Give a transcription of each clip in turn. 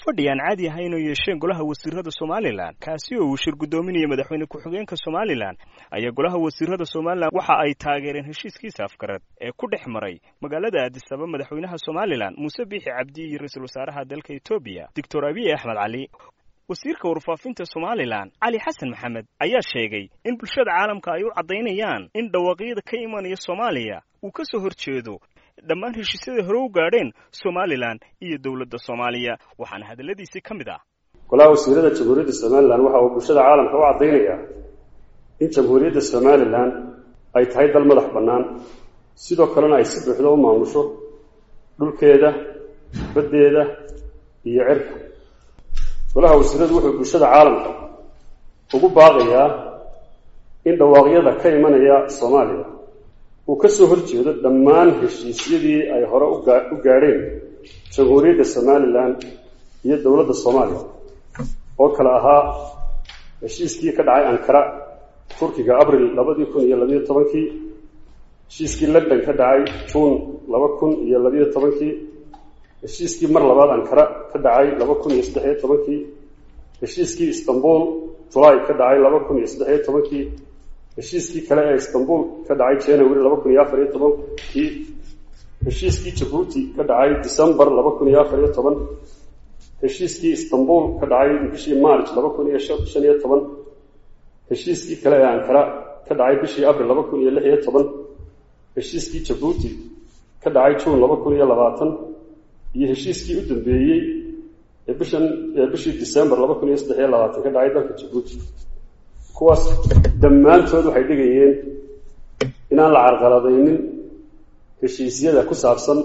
fadhi aan caadi ahayn oo yeesheen golaha wasiirada somalilan kaasi oo uu shir guddoominaya madaxweyne ku-xigeenka somalilan ayaa golaha wasiirada somalilan waxa ay taageereen heshiiskiisa afgarad ee ku dhex maray magaalada aadisaba madaxweynaha somalilan muuse biixi cabdi iyo ra-iisul wasaaraha dalka etoobiya doctor abiy axmed cali wasiirka warfaafinta somalilan cali xasan maxamed ayaa sheegay in bulshada caalamka ay u caddaynayaan in dhawaaqyada ka imanaya soomaaliya uu ka soo horjeedo dhammaan heshiisyada hore u gaadheen somalilan iyo dowladda soomaaliya waxaana hadalladiisii ka mid ah golaha wasiirada jamhuuriyadda somalilan waxa uu bulshada caalamka u caddaynayaa in jamhuuriyadda somalilan ay tahay dal madax bannaan sidoo kalena ay si buuxda u maamusho dhulkeeda baddeeda iyo cirka golaha wasiiradu wuxuu bulshada caalamka ugu baaqayaa in dhawaaqyada ka imanaya soomaaliya uu ka soo horjeedo dhammaan heshiisyadii ay hore u gaadheen jamhuuriyadda somalilan iyo dowladda soomaaliya oo kale ahaa heshiiskii ka dhacay ankara turkiga abril labadii kun iyo labayo tobankii heshiiskii london ka dhacay juun laba kun iyo labayo tobankii heshiiskii mar labaad ankara ka dhacay laba kun iyo saddexiyo tobankii heshiiskii istanbul julaay ka dhacay laba kun iyo saddexiyo tobankii heshiiskii kale ee istanbul ka dhacay january laba kun iyo afar iyo tobankii heshiiskii jabuuti ka dhacay december laba kun iyo afar iyo toban heshiiskii istanbul ka dhacay bishii march laba kun iyo shan iyo toban heshiiskii kale ee ankara ka dhacay bishii abril laba kun iyo lix iyo toban heshiiskii jabuuti ka dhacay juun laba kun iyo labaatan iyo heshiiskii u dambeeyey ee bishan ee bishii december laba kun iyo saddex iyo labaatan ka dhacay dalka jabuuti kuwaas dhammaantood waxay dhigayeen inaan la carqaladaynin heshiisyada ku saabsan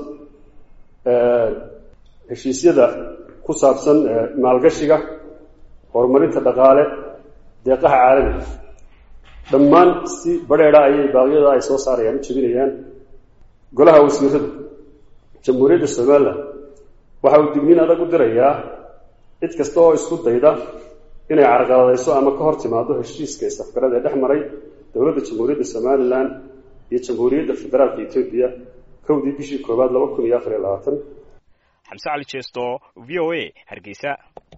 heshiisyada ku saabsan maalgashiga horumarinta dhaqaale deeqaha caalamiga dhammaan si badheedha ayay baaqyada ay soo saarayaan u jebinayaan golaha wasiirada jamhuuriyadda somalilan waxa uu digniin adag u dirayaa cid kasta oo isku dayda inay carqaladayso ama ka hor timaado heshiiska isafgarada ee dhex maray dowladda jamhuuriyadda somalilan iyo jamhuuriyadda federaalka etoobiya kowdii bishii koowaad laba kun iyo afar iyo labaatan xamse cali jeesto v o a hargeysa